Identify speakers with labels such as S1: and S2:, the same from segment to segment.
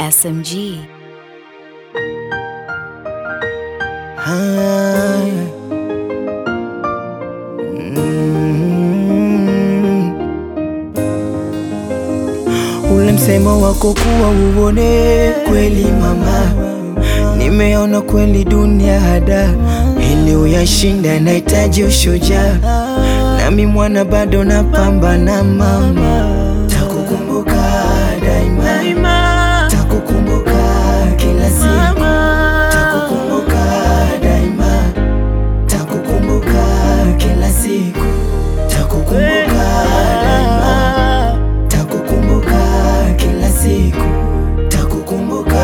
S1: SMG.
S2: Ah. Mm. Ule msemo wako kuwa uone kweli mama, nimeona kweli dunia hada, ili uyashinda nahitaji ushujaa, nami mwana bado napambana mama, takukumbuka daima, takukumbuka kila siku, takukumbuka daima, takukumbuka kila siku, takukumbuka daima, takukumbuka kila siku, takukumbuka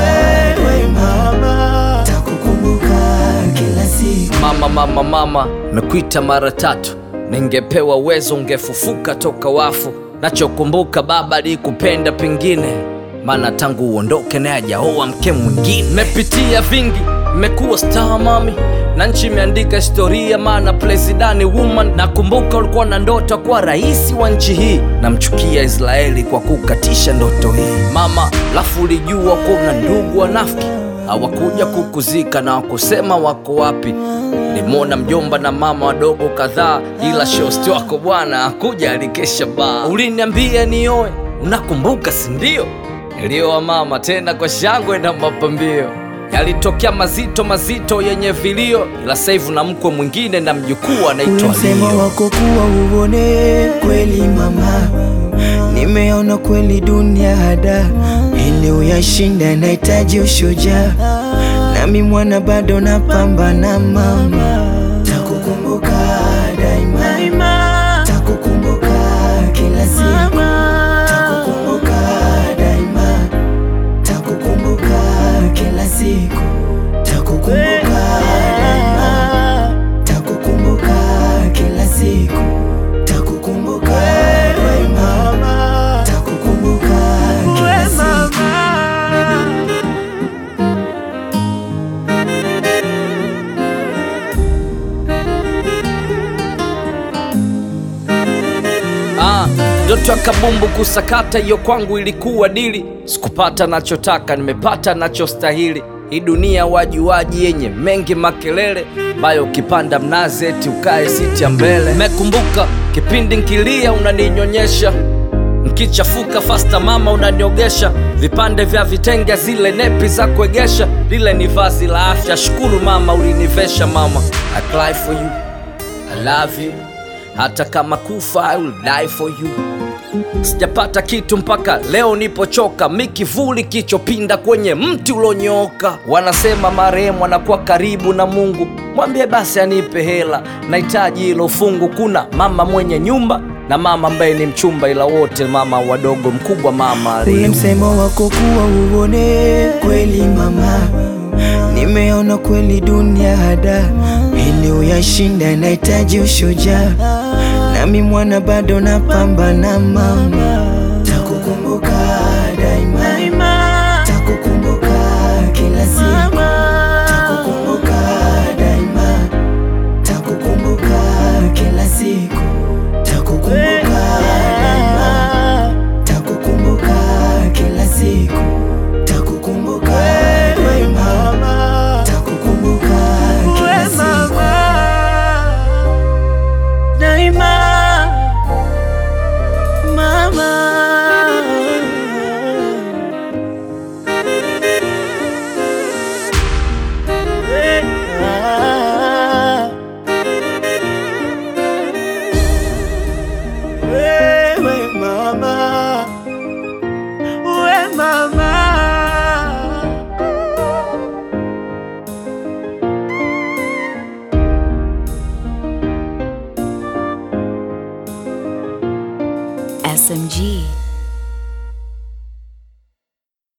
S2: daima, takukumbuka kila siku.
S3: Mama, mama, mama, mekuita mara tatu, ningepewa uwezo ungefufuka toka wafu. Nachokumbuka baba alikupenda pengine, maana tangu uondoke naye hajaoa mke mwingine. Mepitia vingi, mmekuwa star mami, na nchi imeandika historia, maana presidani woman. Nakumbuka ulikuwa na ndoto kuwa rais wa nchi hii, namchukia Israeli kwa kukatisha ndoto hii mama. Lafu ulijua kuwa una ndugu wanafiki hawakuja kukuzika na wakusema wako wapi. Nilimwona mjomba na mama wadogo kadhaa, ila shosti wako bwana hakuja, alikesha baa. Uliniambia nioe, unakumbuka si ndio? Nilioa mama, tena kwa shangwe na mapambio. Yalitokea mazito mazito yenye vilio, ila sasa hivi na mkwe mwingine na mjukuu
S2: Ule
S3: anaitwa
S2: msemo
S3: Lio.
S2: wako kuwa uone kweli mama, nimeona kweli dunia hada, ili uyashinda nahitaji ushujaa, nami mwana bado napambana mama, takukumbuka daima, takukumbuka kila siku, takukumbuka daima, takukumbuka kila siku, takukumbuka daima takukumbuka kila siku, takukumbuka daima, takukumbuka kila siku.
S3: Ah, ndoto ya kabumbu kusakata hiyo kwangu ilikuwa dili. Sikupata nachotaka, nimepata nachostahili. Hii dunia wajuaji yenye mengi makelele, bayo ukipanda mnazi eti ukae siti ya mbele. Mekumbuka kipindi nkilia unaninyonyesha, nkichafuka fasta mama unaniogesha, vipande vya vitenge zile nepi za kuegesha, lile ni vazi la afya. Shukuru mama ulinivesha mama, I cry for you I love you, hata kama kufa I will die for you. Sijapata kitu mpaka leo nipochoka, mi kivuli kichopinda kwenye mti ulonyooka. Wanasema marehemu anakuwa karibu na Mungu, mwambie basi anipe hela, nahitaji hilo fungu. Kuna mama mwenye nyumba na mama ambaye ni mchumba, ila wote mama wadogo, mkubwa mama
S2: Ule
S3: aliye
S2: msemo wako kuwa uone kweli mama, nimeona kweli dunia hada, ili uyashinda nahitaji ushujaa, nami mwana bado napambana mama, takukumbuka daima, takukumbuka kila siku, takukumbuka daima, takukumbuka kila siku, takukumbuka daima, takukumbuka kila siku, takukumbuka daima, takukumbuka kila siku. Daima, mama. Wewe mama, we mama.
S1: SMG.